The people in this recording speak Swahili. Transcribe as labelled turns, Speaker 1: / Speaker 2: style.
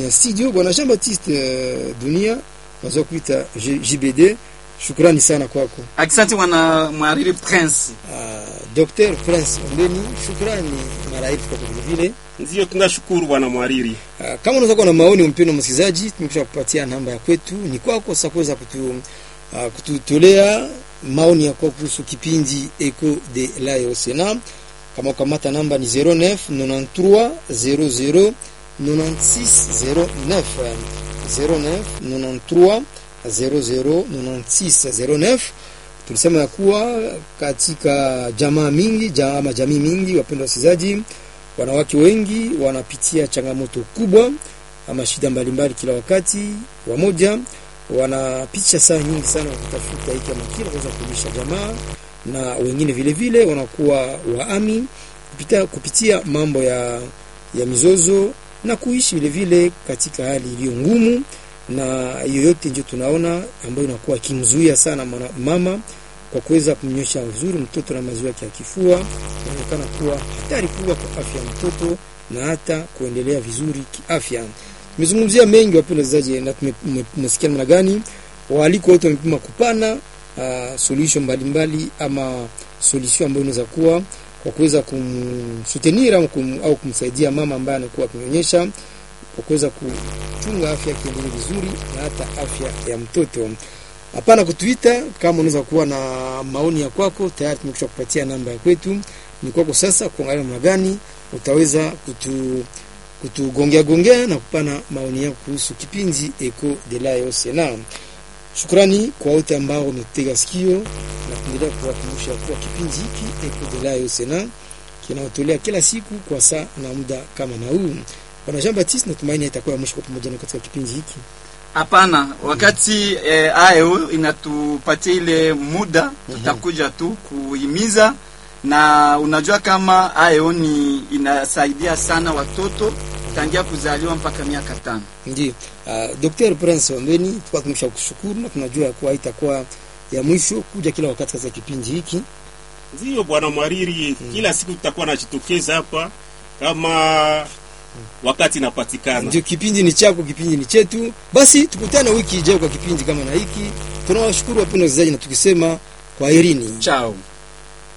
Speaker 1: ya studio bwana Jean Baptiste uh, Dunia naweza kuita J- JBD. Shukrani sana kwako.
Speaker 2: Asante bwana mhariri Prince.
Speaker 1: Uh, Dr. Prince Ombeni, shukrani mara elfu kwa vile vile.
Speaker 3: Ndio tunashukuru bwana mwariri.
Speaker 1: Uh, kama unaweza kuwa na maoni mpendwa msikilizaji, tumekwisha kupatia namba ya kwetu, ni kwako sasa kuweza kutu, uh, kututolea maoni yako kuhusu kipindi Eco de la Osena. Kama ukamata namba ni 09 93 00 9609 09 93 00 9609 tulisema ya kuwa katika jamaa mingi ja- ama jamii mingi, wapendwa wasikilizaji, wanawake wengi wanapitia changamoto kubwa ama shida mbalimbali kila wakati. Wamoja wanapitisha saa nyingi sana wakitafuta hiki ama kile kuweza kulisha jamaa, na wengine vile vile wanakuwa waami kupitia, kupitia mambo ya, ya mizozo na kuishi vile vile katika hali iliyo ngumu, na hiyo yote ndio tunaona ambayo inakuwa ikimzuia sana mwana- mama kwa kuweza kumnyosha vizuri mtoto na maziwa yake ya kifua, inaonekana kuwa hatari kubwa kwa afya ya mtoto na hata kuendelea vizuri kiafya. Tumezungumzia mengi wapendwa wasikilizaji, na tume- tume- tumesikia namna gani waaliko wote wamepima kupana uh, solution mbalimbali ama solution ambayo inaweza kuwa kwa kuweza kumsutenir au, kum, au kumsaidia mama ambaye anakuwa akinyonyesha kwa kuweza kuchunga afya yake iendelee vizuri na hata afya ya mtoto. Hapana kutuita kama unaweza kuwa na maoni ya kwako, tayari tumekwisha kupatia namba ya kwetu. Ni kwako sasa kuangalia namna gani utaweza kutu kutugongea gongea na kupana maoni yako kuhusu kipindi Eco de la Osena. Shukrani kwa wote ambao wametega sikio na kuendelea kuwakumbusha kuwa kipindi hiki Eco de la Osena kinaotolea kila siku kwa saa na muda kama na huu. Bwana Jean Baptiste, natumaini itakuwa ya mwisho kwa pamoja na katika kipindi hiki.
Speaker 2: Hapana, wakati eh, ayo inatupatia ile muda, tutakuja tu kuhimiza, na unajua kama ayo ni inasaidia sana watoto tangia kuzaliwa mpaka miaka tano.
Speaker 1: Ndio. Uh, Dr. Prince Ombeni, tulikuwa tumesha kushukuru na tunajua ya kuwa itakuwa ya mwisho kuja kila wakati katika kipindi hiki.
Speaker 3: Ndio bwana mwariri, kila siku tutakuwa najitokeza hapa kama wakati inapatikana.
Speaker 1: Ndio, kipindi ni chako, kipindi ni chetu. Basi tukutane wiki ijayo kwa kipindi kama na hiki. Tunawashukuru wapendwa wasikilizaji na tukisema kwaherini.
Speaker 2: Chao.